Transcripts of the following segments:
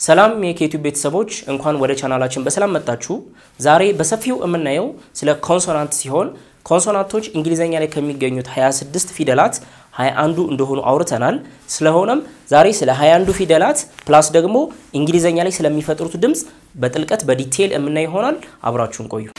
ሰላም የኬቲዩብ ቤተሰቦች እንኳን ወደ ቻናላችን በሰላም መጣችሁ። ዛሬ በሰፊው የምናየው ስለ ኮንሶናንት ሲሆን ኮንሶናንቶች እንግሊዘኛ ላይ ከሚገኙት 26 ፊደላት 21ዱ እንደሆኑ አውርተናል። ስለሆነም ዛሬ ስለ 21ዱ ፊደላት ፕላስ ደግሞ እንግሊዘኛ ላይ ስለሚፈጥሩት ድምፅ በጥልቀት በዲቴይል የምናይ ይሆናል። አብራችሁን ቆዩ።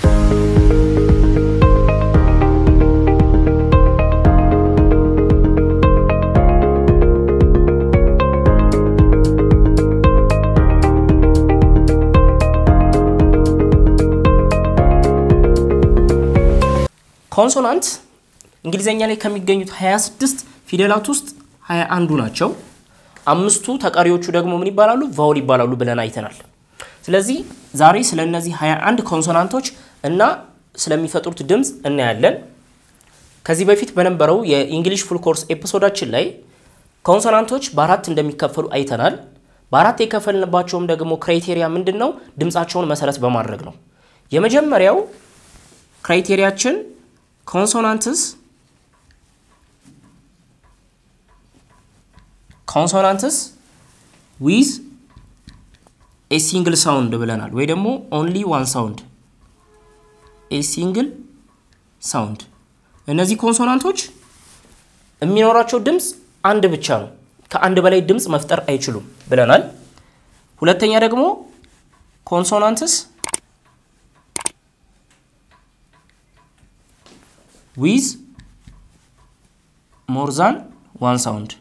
ኮንሶናንት እንግሊዘኛ ላይ ከሚገኙት 26 ፊደላት ውስጥ 21ዱ ናቸው። አምስቱ ተቀሪዎቹ ደግሞ ምን ይባላሉ? ቫውል ይባላሉ ብለን አይተናል። ስለዚህ ዛሬ ስለ እነዚህ 21 ኮንሶናንቶች እና ስለሚፈጥሩት ድምፅ እናያለን። ከዚህ በፊት በነበረው የኢንግሊሽ ፉል ኮርስ ኤፒሶዳችን ላይ ኮንሶናንቶች በአራት እንደሚከፈሉ አይተናል። በአራት የከፈልንባቸውም ደግሞ ክራይቴሪያ ምንድን ነው? ድምፃቸውን መሰረት በማድረግ ነው። የመጀመሪያው ክራይቴሪያችን ኮንሶናንትስ ኮንሶናንትስ ዊዝ ኤ ሲንግል ሳውንድ ብለናል፣ ወይ ደግሞ ኦንሊ ዋን ሳውንድ ኤ ሲንግል ሳውንድ። እነዚህ ኮንሶናንቶች የሚኖራቸው ድምፅ አንድ ብቻ ነው፣ ከአንድ በላይ ድምፅ መፍጠር አይችሉም ብለናል። ሁለተኛ ደግሞ ኮንሶናንትስ ዊዝ ሞር ዛን ዋን ሳውንድ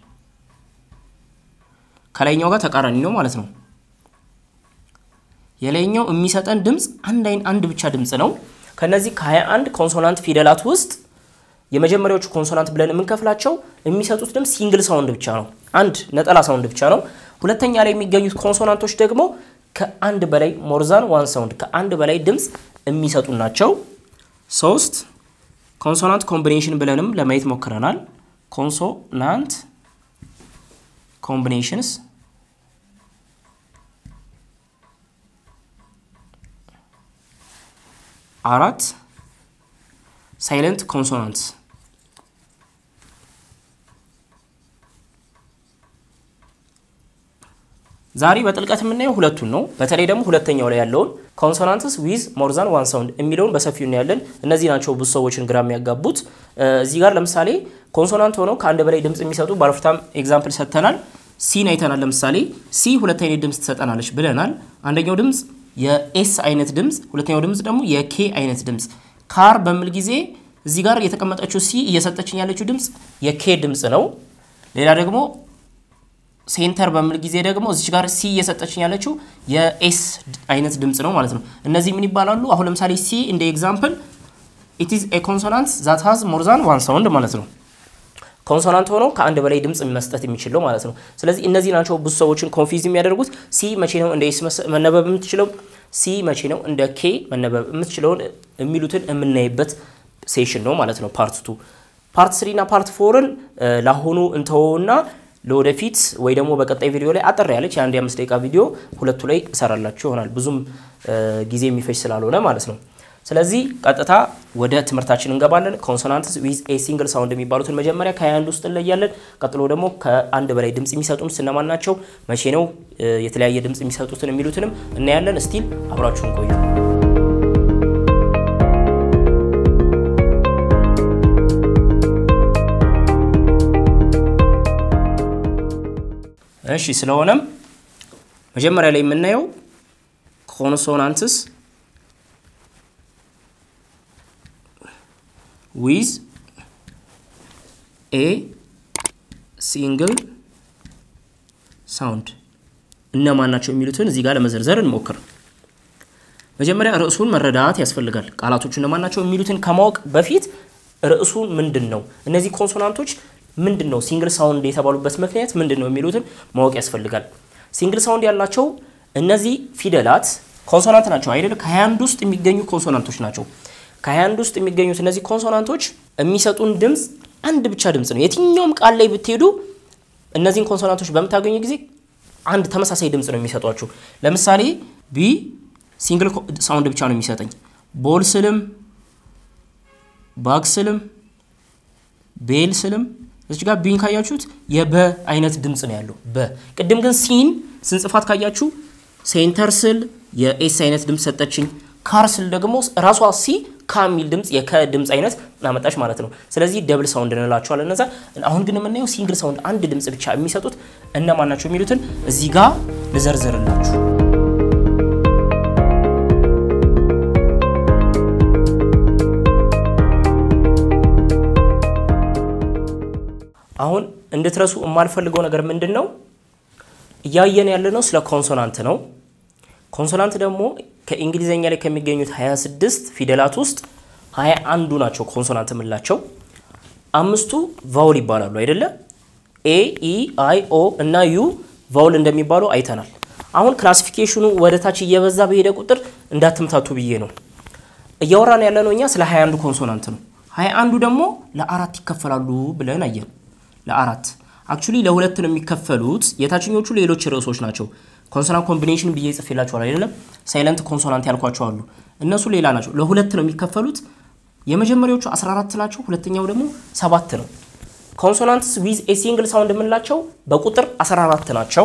ከላይኛው ጋር ተቃራኒ ነው ማለት ነው። የላይኛው የሚሰጠን ድምፅ አንድ አይን አንድ ብቻ ድምፅ ነው። ከነዚህ ከ21 ኮንሶናንት ፊደላት ውስጥ የመጀመሪያዎቹ ኮንሶናንት ብለን የምንከፍላቸው የሚሰጡት ድምፅ ሲንግል ሳውንድ ብቻ ነው፣ አንድ ነጠላ ሳውንድ ብቻ ነው። ሁለተኛ ላይ የሚገኙት ኮንሶናንቶች ደግሞ ከአንድ በላይ ሞርዛን ዋን ሳውንድ ከአንድ በላይ ድምፅ የሚሰጡ ናቸው። ሶስት ኮንሶናንት ኮምቢኔሽን ብለንም ለማየት ሞክረናል። ኮንሶናንት ኮምቢኔሽንስ አራት ሳይለንት ኮንሶናንትስ ዛሬ በጥልቀት የምናየው ሁለቱን ነው። በተለይ ደግሞ ሁለተኛው ላይ ያለውን ኮንሶናንትስ ዊዝ ሞርዛን ዋን ሳውንድ የሚለውን በሰፊው እናያለን። እነዚህ ናቸው ብዙ ሰዎችን ግራ የሚያጋቡት። እዚህ ጋር ለምሳሌ ኮንሶናንት ሆነው ከአንድ በላይ ድምፅ የሚሰጡ ባለፉታም ኤግዛምፕል ሰጥተናል። ሲን አይተናል። ለምሳሌ ሲ ሁለት አይነት ድምፅ ትሰጠናለች ብለናል። አንደኛው ድምፅ የኤስ አይነት ድምፅ፣ ሁለተኛው ድምፅ ደግሞ የኬ አይነት ድምፅ። ካር በሚል ጊዜ እዚህ ጋር የተቀመጠችው ሲ እየሰጠችኝ ያለችው ድምፅ የኬ ድምፅ ነው። ሌላ ደግሞ ሴንተር በሚል ጊዜ ደግሞ እዚች ጋር ሲ እየሰጠችኝ ያለችው የኤስ አይነት ድምፅ ነው ማለት ነው። እነዚህ ምን ይባላሉ? አሁን ለምሳሌ ሲ እንደ ኤግዛምፕል ኢት ኢዝ ኤ ኮንሶናንት ዛት ሃዝ ሞር ዛን ዋን ሳውንድ ማለት ነው። ኮንሶናንት ሆኖ ከአንድ በላይ ድምፅ መስጠት የሚችል ነው ማለት ነው። ስለዚህ እነዚህ ናቸው ብዙ ሰዎችን ኮንፊዝ የሚያደርጉት። ሲ መቼ ነው እንደ ኤስ መነበብ የምትችለው፣ ሲ መቼ ነው እንደ ኬ መነበብ የምትችለውን የሚሉትን የምናይበት ሴሽን ነው ማለት ነው። ፓርት ቱ ፓርት ስሪ እና ፓርት ፎርን ለአሁኑ እንተወውና ለወደፊት ወይ ደግሞ በቀጣይ ቪዲዮ ላይ አጠር ያለች የአንድ የአምስት ደቂቃ ቪዲዮ ሁለቱ ላይ እሰራላችሁ ይሆናል ብዙም ጊዜ የሚፈጅ ስላልሆነ ማለት ነው። ስለዚህ ቀጥታ ወደ ትምህርታችን እንገባለን። ኮንሶናንትስ ዊዝ ኤ ሲንግል ሳውንድ የሚባሉትን መጀመሪያ ከአንድ ውስጥ እንለያለን። ቀጥሎ ደግሞ ከአንድ በላይ ድምፅ የሚሰጡን ስነማን ናቸው፣ መቼ ነው የተለያየ ድምፅ የሚሰጡትን የሚሉትንም እናያለን። እስቲል አብራችሁን ቆዩ። እሺ ስለሆነም መጀመሪያ ላይ የምናየው ኮንሶናንትስ ዊዝ ኤ ሲንግል ሳውንድ እነማን ናቸው የሚሉትን እዚህ ጋር ለመዘርዘር እንሞክር። መጀመሪያ ርዕሱን መረዳት ያስፈልጋል። ቃላቶቹ እነማን ናቸው የሚሉትን ከማወቅ በፊት ርዕሱ ምንድን ነው፣ እነዚህ ኮንሶናንቶች ምንድን ነው ሲንግል ሳውንድ የተባሉበት ምክንያት ምንድን ነው የሚሉትን ማወቅ ያስፈልጋል። ሲንግል ሳውንድ ያላቸው እነዚህ ፊደላት ኮንሶናንት ናቸው አይደል? ከ21 ውስጥ የሚገኙ ኮንሶናንቶች ናቸው። ከ21 ውስጥ የሚገኙት እነዚህ ኮንሶናንቶች የሚሰጡን ድምፅ አንድ ብቻ ድምፅ ነው። የትኛውም ቃል ላይ ብትሄዱ እነዚህን ኮንሶናንቶች በምታገኙ ጊዜ አንድ ተመሳሳይ ድምፅ ነው የሚሰጧችሁ። ለምሳሌ ቢ ሲንግል ሳውንድ ብቻ ነው የሚሰጠኝ። ቦል ስልም፣ ባግ ስልም፣ ቤል ስልም እዚህ ጋር ቢን ካያችሁት የበ አይነት ድምፅ ነው ያለው። በ ቅድም ግን ሲን ስንጽፋት ካያችሁ ሴንተር ስል የኤስ አይነት ድምፅ ሰጠችኝ። ካር ስል ደግሞ ራሷ ሲ ካ የሚል ድምፅ የከ ድምፅ አይነት አመጣች ማለት ነው። ስለዚህ ደብል ሳውንድ እንላቸዋለን እነዛ። አሁን ግን የምናየው ሲንግል ሳውንድ አንድ ድምፅ ብቻ የሚሰጡት እነማን ናቸው የሚሉትን እዚህ ጋር ልዘርዝርላችሁ። አሁን እንድትረሱ የማልፈልገው ነገር ምንድን ነው? እያየን ያለ ነው ስለ ኮንሶናንት ነው። ኮንሶናንት ደግሞ ከእንግሊዝኛ ላይ ከሚገኙት 26 ፊደላት ውስጥ 21ዱ ናቸው ኮንሶናንት የምንላቸው። አምስቱ ቫውል ይባላሉ አይደለ? ኤ፣ ኢ፣ አይ፣ ኦ እና ዩ ቫውል እንደሚባሉ አይተናል። አሁን ክላሲፊኬሽኑ ወደ ታች እየበዛ በሄደ ቁጥር እንዳትምታቱ ብዬ ነው። እያወራን ያለ ነው እኛ ስለ 21ዱ ኮንሶናንት ነው። 21ዱ ደግሞ ለአራት ይከፈላሉ ብለን አየን። ለአራት አክቹሊ ለሁለት ነው የሚከፈሉት። የታችኞቹ ሌሎች ርዕሶች ናቸው። ኮንሶናንት ኮምቢኔሽን ብዬ ጽፌላችኋል አይደለም? ሳይለንት ኮንሶናንት ያልኳቸው አሉ። እነሱ ሌላ ናቸው። ለሁለት ነው የሚከፈሉት። የመጀመሪያዎቹ 14 ናቸው። ሁለተኛው ደግሞ ሰባት ነው። ኮንሶናንትስ ዊዝ ኤ ሲንግል ሳውንድ የምንላቸው በቁጥር 14 ናቸው።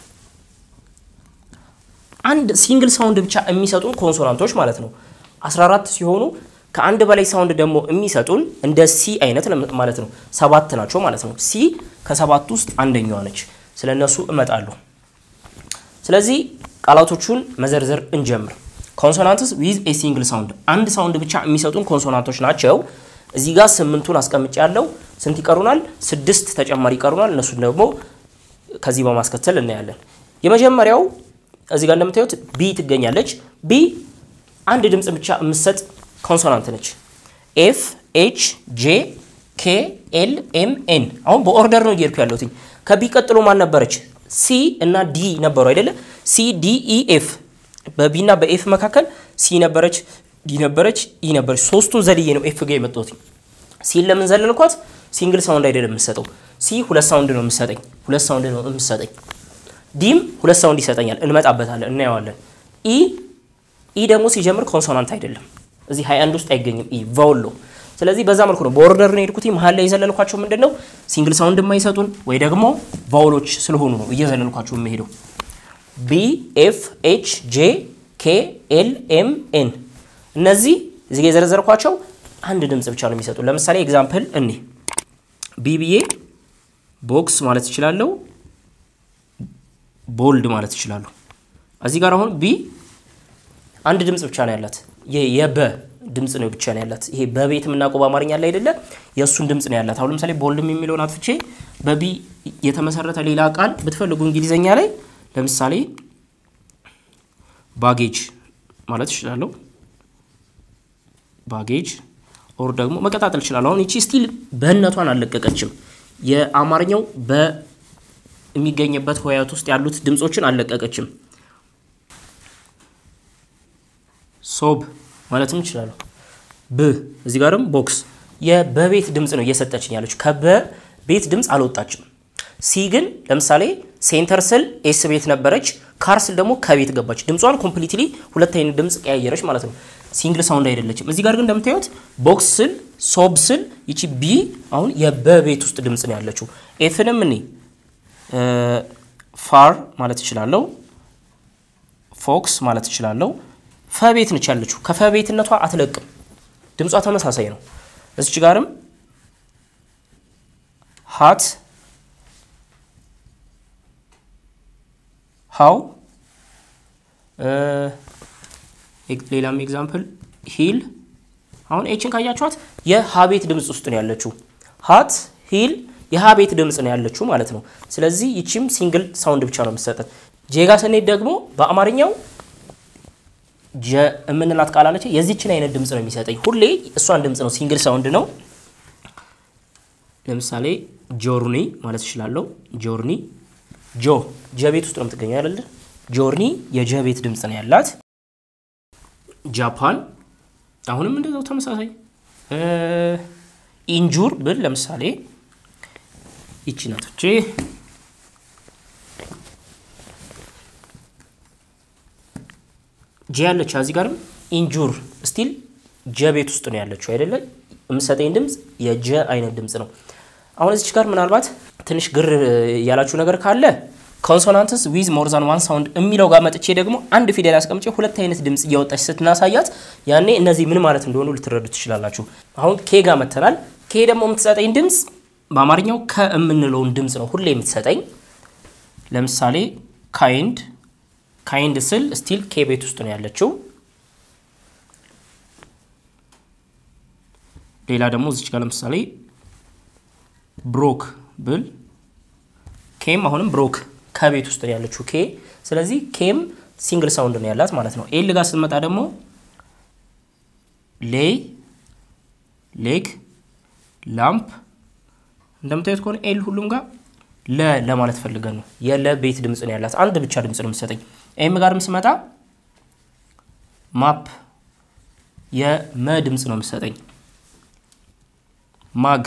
አንድ ሲንግል ሳውንድ ብቻ የሚሰጡን ኮንሶናንቶች ማለት ነው 14 ሲሆኑ ከአንድ በላይ ሳውንድ ደግሞ የሚሰጡን እንደ ሲ አይነት ማለት ነው ሰባት ናቸው ማለት ነው። ሲ ከሰባት ውስጥ አንደኛዋ ነች። ስለ እነሱ እመጣለሁ። ስለዚህ ቃላቶቹን መዘርዘር እንጀምር። ኮንሶናንትስ ዊዝ ኤ ሲንግል ሳውንድ አንድ ሳውንድ ብቻ የሚሰጡን ኮንሶናንቶች ናቸው። እዚህ ጋር ስምንቱን አስቀምጭ ያለው ስንት ይቀሩናል? ስድስት ተጨማሪ ይቀሩናል። እነሱን ደግሞ ከዚህ በማስከተል እናያለን። የመጀመሪያው እዚህ ጋር እንደምታዩት ቢ ትገኛለች። ቢ አንድ ድምፅ ብቻ የምትሰጥ ኮንሶናንት ነች። ኤፍ፣ ኤች፣ ጄ፣ ኬ፣ ኤል፣ ኤም፣ ኤን። አሁን በኦርደር ነው እየሄድኩ ያለሁት። ከቢ ቀጥሎ ማን ነበረች? ሲ እና ዲ ነበሩ አይደለ? ሲ ዲ ኢ ኤፍ። በቢ እና በኤፍ መካከል ሲ ነበረች፣ ዲ ነበረች፣ ኢ ነበረች። ሶስቱን ዘልዬ ነው ኤፍ ጋር የመጣሁት። ሲን ለምን ዘለልኳት? ሲንግል ሳውንድ አይደለም የምሰጠው። ሲ ሁለት ሳውንድ ነው የምሰጠኝ፣ ሁለት ሳውንድ ነው የምሰጠኝ። ዲም ሁለት ሳውንድ ይሰጠኛል። እንመጣበታለን፣ እናየዋለን። ኢ ኢ ደግሞ ሲጀምር ኮንሶናንት አይደለም። እዚህ 21 ውስጥ አይገኝም። ኢ ቫውል ነው። ስለዚህ በዛ መልኩ ነው በኦርደር ነው የሄድኩት። መሀል ላይ የዘለልኳቸው ምንድን ነው ሲንግል ሳውንድ የማይሰጡን ወይ ደግሞ ቫውሎች ስለሆኑ ነው እየዘለልኳቸው የምሄደው። ቢ ኤፍ ኤች ጄ ኬ ኤል ኤም ኤን እነዚህ እዚህ የዘረዘርኳቸው አንድ ድምፅ ብቻ ነው የሚሰጡ። ለምሳሌ ኤግዛምፕል እኔ ቢ ብዬ ቦክስ ማለት እችላለሁ፣ ቦልድ ማለት እችላለሁ። እዚህ ጋር አሁን ቢ አንድ ድምፅ ብቻ ነው ያላት የበ ድምፅ ነው ብቻ ነው ያላት። ይሄ በቤት የምናውቀው በአማርኛ ላይ አይደለ? የእሱን ድምፅ ነው ያላት። አሁን ለምሳሌ ቦልድም የሚለውን አጥፍቼ በቢ የተመሰረተ ሌላ ቃል ብትፈልጉ እንግሊዘኛ ላይ ለምሳሌ ባጌጅ ማለት እችላለሁ። ባጌጅ ኦር ደግሞ መቀጣጠል እችላለሁ። አሁን ይቺ ስቲል በእነቷን አልለቀቀችም። የአማርኛው በሚገኝበት ሆያት ውስጥ ያሉት ድምፆችን አልለቀቀችም። ሶብ ማለትም እችላለሁ። ብ እዚህ ጋርም ቦክስ የበቤት ድምፅ ነው እየሰጠችኝ ያለች ከበቤት ድምፅ አልወጣችም። ሲ ግን ለምሳሌ ሴንተር ስል ኤስ ቤት ነበረች፣ ካር ስል ደግሞ ከቤት ገባች። ድምጿን ኮምፕሊትሊ ሁለት አይነት ድምፅ ቀያየረች ማለት ነው። ሲንግል ሳውንድ አይደለችም። እዚህ ጋር ግን እንደምታዩት ቦክስ ስል ሶብ ስል ይቺ ቢ አሁን የበቤት ውስጥ ድምፅ ነው ያለችው። ኤፍንም እኔ ፋር ማለት እችላለሁ፣ ፎክስ ማለት እችላለሁ። ፈቤት ነች ያለችው። ከፈቤትነቷ አትለቅም። ድምጿ ተመሳሳይ ነው። እዚች ጋርም ሀት ሃው ሌላም ኤግዛምፕል ሂል። አሁን ኤችን ካያችኋት የሀቤት ድምፅ ውስጥ ነው ያለችው። ሀት ሂል የሀቤት ድምፅ ነው ያለችው ማለት ነው። ስለዚህ ይቺም ሲንግል ሳውንድ ብቻ ነው የምትሰጠን። ጄጋ ስንሄድ ደግሞ በአማርኛው ጀ የምንላት ቃል አለች። የዚችን አይነት ድምፅ ነው የሚሰጠኝ ሁሌ እሷን ድምፅ ነው፣ ሲንግል ሳውንድ ነው። ለምሳሌ ጆርኒ ማለት እችላለሁ። ጆርኒ ጆ ጀ ቤት ውስጥ ነው የምትገኘው አይደለ? ጆርኒ የጀ ቤት ድምፅ ነው ያላት። ጃፓን አሁንም እንደዛው ተመሳሳይ። ኢንጁር ብል ለምሳሌ ይቺ ናቶቼ ጀ ያለች እዚህ ጋርም ኢንጁር ስቲል ጀ ቤት ውስጥ ነው ያለችው አይደለ? የምሰጠኝ ድምፅ የጀ አይነት ድምፅ ነው። አሁን እዚች ጋር ምናልባት ትንሽ ግር ያላችሁ ነገር ካለ ኮንሶናንትስ ዊዝ ሞር ዛን ዋን ሳውንድ የሚለው ጋር መጥቼ ደግሞ አንድ ፊደል አስቀምጬ ሁለት አይነት ድምፅ እያወጣች ስትናሳያት ያኔ እነዚህ ምን ማለት እንደሆኑ ልትረዱ ትችላላችሁ። አሁን ኬ ጋር መተናል። ኬ ደግሞ የምትሰጠኝ ድምፅ በአማርኛው ከእምንለውን ድምፅ ነው ሁሌ የምትሰጠኝ። ለምሳሌ ካይንድ ካይንድ ስል ስቲል ኬ ቤት ውስጥ ነው ያለችው። ሌላ ደግሞ እዚች ጋር ለምሳሌ ብሮክ ብል ኬም አሁንም ብሮክ ከቤት ውስጥ ነው ያለችው ኬ። ስለዚህ ኬም ሲንግል ሳውንድ ነው ያላት ማለት ነው። ኤል ጋር ስትመጣ ደግሞ ሌይ፣ ሌግ፣ ላምፕ እንደምታዩት ከሆነ ኤል ሁሉም ጋር ለ ለማለት ፈልገን ነው። የለ ቤት ድምፅ ነው ያላት አንድ ብቻ ድምፅ ነው የምትሰጠኝ። ኤም ጋርም ስመጣ ማፕ የመ ድምፅ ነው የምትሰጠኝ። ማግ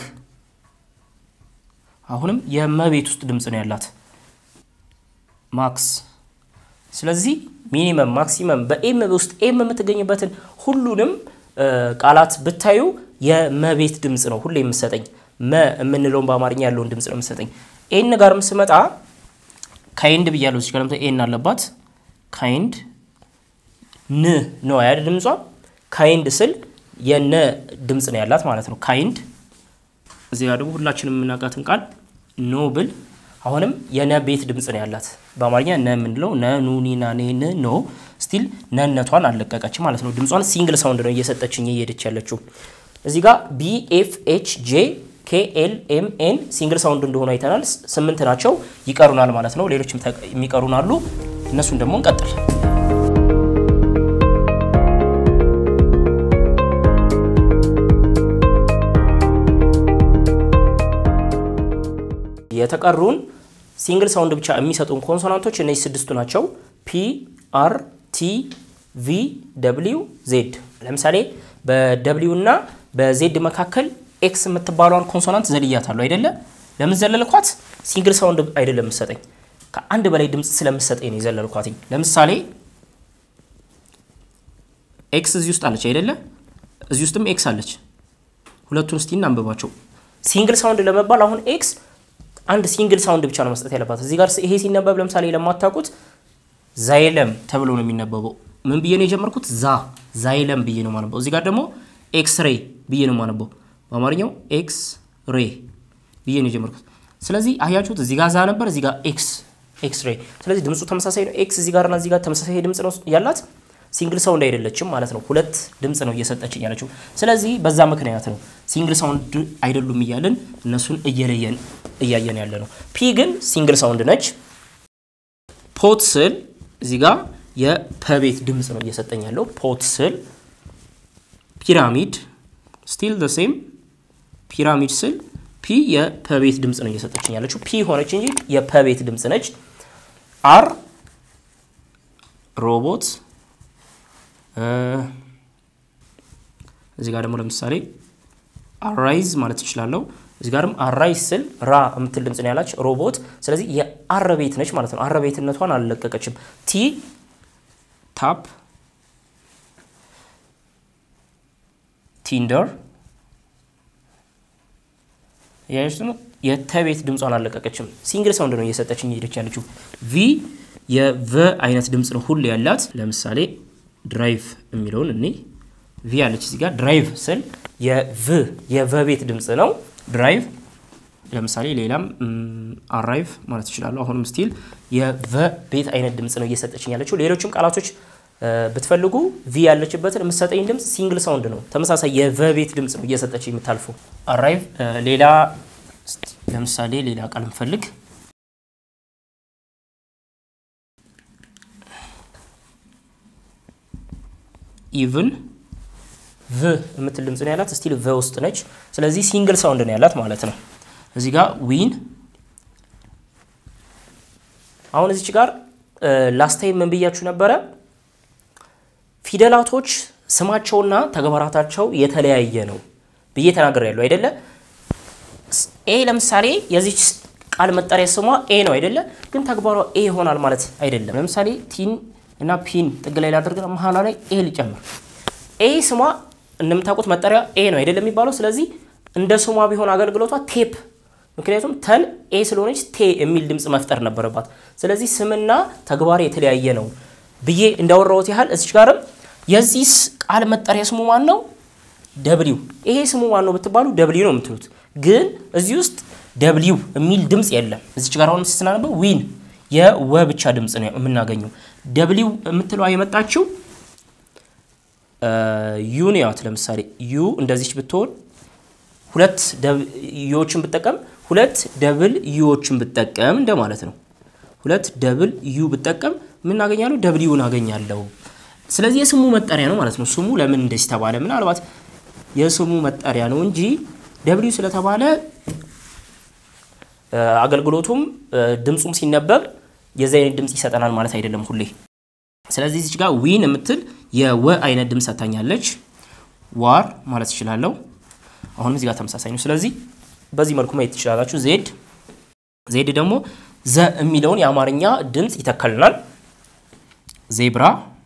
አሁንም የመቤት ውስጥ ድምፅ ነው ያላት። ማክስ ስለዚህ ሚኒመም ማክሲመም በኤም ውስጥ ኤም የምትገኝበትን ሁሉንም ቃላት ብታዩ የመቤት ድምፅ ነው ሁሌ የምሰጠኝ። መ የምንለውን በአማርኛ ያለውን ድምፅ ነው የምሰጠኝ። ኤን ጋርም ስመጣ ካይንድ ብያለሁ። እዚህ ጋር ኤን አለባት። ካይንድ ን ነው ያለ ድምጿ። ካይንድ ስል የነ ድምፅ ነው ያላት ማለት ነው። ካይንድ እዚህ ጋር ደግሞ ሁላችንም የምናውቃትን ቃል ኖ ብል አሁንም የነ ቤት ድምፅ ነው ያላት። በአማርኛ ነ የምንለው ነ ኑ ኒ ና ኔ ን ኖ ስቲል ነነቷን አልለቀቀች ማለት ነው። ድምጿን ሲንግል ሳውንድ ነው እየሰጠችኝ እየሄደች ያለችው። እዚህ ጋር ቢ ኤፍ ኤች ጄ ኬ ኤል ኤም ኤን ሲንግል ሳውንድ እንደሆኑ አይተናል። ስምንት ናቸው ይቀሩናል ማለት ነው። ሌሎችም የሚቀሩን አሉ። እነሱን ደግሞ እንቀጥል። የተቀሩን ሲንግል ሳውንድ ብቻ የሚሰጡን ኮንሶናንቶች እነዚህ ስድስቱ ናቸው። ፒ አር ቲ ቪ ደብሊው ዜድ። ለምሳሌ በደብሊው እና በዜድ መካከል ኤክስ የምትባለዋን ኮንሶናንት ዘልያታለሁ አይደለ? ለምን ዘለልኳት? ሲንግል ሳውንድ አይደለም የምሰጠኝ ከአንድ በላይ ድምፅ ስለምሰጠኝ ነው የዘለልኳትኝ። ለምሳሌ ኤክስ እዚህ ውስጥ አለች አይደለ? እዚህ ውስጥም ኤክስ አለች። ሁለቱን እስቲ እናንብባቸው። ሲንግል ሳውንድ ለመባል አሁን ኤክስ አንድ ሲንግል ሳውንድ ብቻ ነው መስጠት ያለባት። እዚህ ጋር ይሄ ሲነበብ ለምሳሌ ለማታውቁት ዛይለም ተብሎ ነው የሚነበበው። ምን ብዬ ነው የጀመርኩት? ዛ ዛይለም ብዬ ነው ማነበው። እዚህ ጋር ደግሞ ኤክስ ሬ ብዬ ነው ማነበው። በአማርኛው ኤክስ ሬ ብዬ ነው የጀመርኩት። ስለዚህ አያችሁት፣ እዚህ ጋር ዛ ነበር፣ እዚህ ጋር ኤክስ ኤክስ ሬ። ስለዚህ ድምፁ ተመሳሳይ ነው። ኤክስ እዚህ ጋርና እዚህ ጋር ተመሳሳይ ድምፅ ነው ያላት። ሲንግል ሳውንድ አይደለችም ማለት ነው። ሁለት ድምፅ ነው እየሰጠችኝ ያለችው። ስለዚህ በዛ ምክንያት ነው ሲንግል ሳውንድ አይደሉም እያልን እነሱን እየለየን እያየን ያለ ነው። ፒ ግን ሲንግል ሳውንድ ነች። ፖት ስል እዚህ ጋር የፐቤት ድምፅ ነው እየሰጠኝ ያለው። ፖት ስል ፒራሚድ ስቲል ደ ሴም ፒራሚድ ስል ፒ የፐቤት ድምፅ ነው እየሰጠችኝ ያለችው። ፒ ሆነች እንጂ የፐቤት ድምፅ ነች። አር ሮቦት እዚህ ጋር ደግሞ ለምሳሌ አራይዝ ማለት እችላለሁ። እዚህ ጋርም አራይዝ ስል ራ የምትል ድምፅ ነው ያላች ሮቦት። ስለዚህ የአረ ቤት ነች ማለት ነው። አረ ቤትነቷን አልለቀቀችም። ቲ ታፕ፣ ቲንደር ያች ነው የተቤት ድምጿን አልለቀቀችም። ሲንግል ሳውንድ ነው እየሰጠችኝ ሄደች ያለችው። ቪ የቨ አይነት ድምፅ ነው ሁሉ ያላት። ለምሳሌ ድራይቭ የሚለውን እኔ ቪ አለች እዚህ ጋር ድራይቭ ስል የቭ የቨ ቤት ድምፅ ነው ድራይቭ። ለምሳሌ ሌላም አራይቭ ማለት እችላለሁ። አሁንም ስቲል የቨ ቤት አይነት ድምፅ ነው እየሰጠችኝ ያለችው። ሌሎችም ቃላቶች ብትፈልጉ ቪ ያለችበትን የምትሰጠኝ ድምፅ ሲንግል ሳውንድ ነው። ተመሳሳይ የቨ ቤት ድምፅ ነው እየሰጠችኝ የምታልፈው። አራይቭ ሌላ ለምሳሌ ሌላ ቃል እንፈልግ ኢቭን ቭ የምትል ድምፅ ነው ያላት። ስቲል ቨ ውስጥ ነች። ስለዚህ ሲንግል ሳውንድ ነው ያላት ማለት ነው። እዚህ ጋር ዊን አሁን እዚች ጋር ላስት ታይም ምን ብያችሁ ነበረ? ፊደላቶች ስማቸውና ተግባራታቸው የተለያየ ነው ብዬ ተናግሬያለሁ አይደለ? ኤ ለምሳሌ የዚች ቃል መጠሪያ ስሟ ኤ ነው አይደለ? ግን ተግባሯ ኤ ይሆናል ማለት አይደለም። ለምሳሌ ቲን እና ፒን ጥግ ላይ ላድርግ፣ መሀሏ ላይ ኤ ሊጨምር። ኤ ስሟ እንደምታውቁት መጠሪያ ኤ ነው አይደለም የሚባለው። ስለዚህ እንደ ስሟ ቢሆን አገልግሎቷ ቴፕ ምክንያቱም ተን ኤ ስለሆነች ቴ የሚል ድምፅ መፍጠር ነበረባት። ስለዚህ ስምና ተግባር የተለያየ ነው ብዬ እንዳወራሁት ያህል እዚች ጋርም የዚህ ቃል መጠሪያ ስሙ ማን ነው? ደብሊው። ይሄ ስሙ ማን ነው ብትባሉ ደብሊው ነው የምትሉት። ግን እዚህ ውስጥ ደብሊው የሚል ድምፅ የለም። እዚች ጋር አሁንም ስናነበው ዊን የወ ብቻ ድምፅ ነው የምናገኘው። ደብሊው የምትለዋ የመጣችው ዩን ያት ለምሳሌ ዩ እንደዚች ብትሆን ሁለት ዩዎችን ብጠቀም ሁለት ደብል ዩዎችን ብጠቀም እንደማለት ነው። ሁለት ደብል ዩ ብጠቀም ምን አገኛለሁ? ደብሊውን አገኛለሁ። ስለዚህ የስሙ መጠሪያ ነው ማለት ነው። ስሙ ለምን እንደዚህ ተባለ? ምናልባት የስሙ መጠሪያ ነው እንጂ ደብሊው ስለተባለ አገልግሎቱም ድምፁም ሲነበብ የዚህ አይነት ድምፅ ይሰጠናል ማለት አይደለም ሁሌ። ስለዚህ እዚች ጋር ዊን የምትል የወ አይነት ድምፅ ሰጥታኛለች። ዋር ማለት እችላለሁ። አሁንም እዚህ ጋር ተመሳሳይ ነው። ስለዚህ በዚህ መልኩ ማየት ትችላላችሁ። ዜድ ዜድ ደግሞ ዘ የሚለውን የአማርኛ ድምፅ ይተከልናል። ዜብራ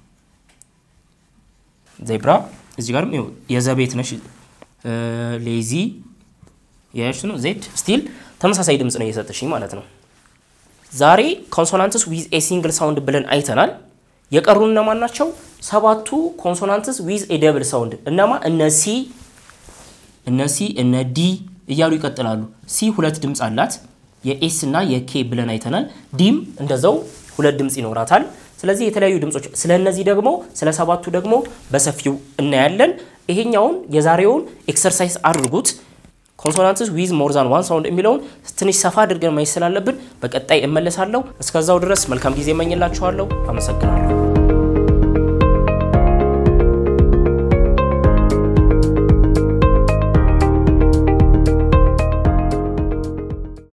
ዜብራ እዚህ ጋርም የዘ ቤት ነሽ። ሌዚ ያሽ ነው። ዜድ ስቲል ተመሳሳይ ድምፅ ነው እየሰጠሽኝ ማለት ነው። ዛሬ ኮንሶናንትስ ዊዝ ኤ ሲንግል ሳውንድ ብለን አይተናል። የቀሩ እነማን ናቸው? ሰባቱ ኮንሶናንትስ ዊዝ ኤ ደብል ሳውንድ እነማ? እነ ሲ እነ ሲ እነ ዲ እያሉ ይቀጥላሉ። ሲ ሁለት ድምፅ አላት የኤስ እና የኬ ብለን አይተናል። ዲም እንደዛው ሁለት ድምፅ ይኖራታል። ስለዚህ የተለያዩ ድምጾች ስለ እነዚህ ደግሞ ስለ ሰባቱ ደግሞ በሰፊው እናያለን። ይሄኛውን የዛሬውን ኤክሰርሳይዝ አድርጉት። ኮንሶናንትስ ዊዝ ሞር ዛን ዋን ሳውንድ የሚለውን ትንሽ ሰፋ አድርገን ማየት ስላለብን በቀጣይ እመለሳለሁ። እስከዛው ድረስ መልካም ጊዜ እመኝላችኋለሁ። አመሰግናለሁ።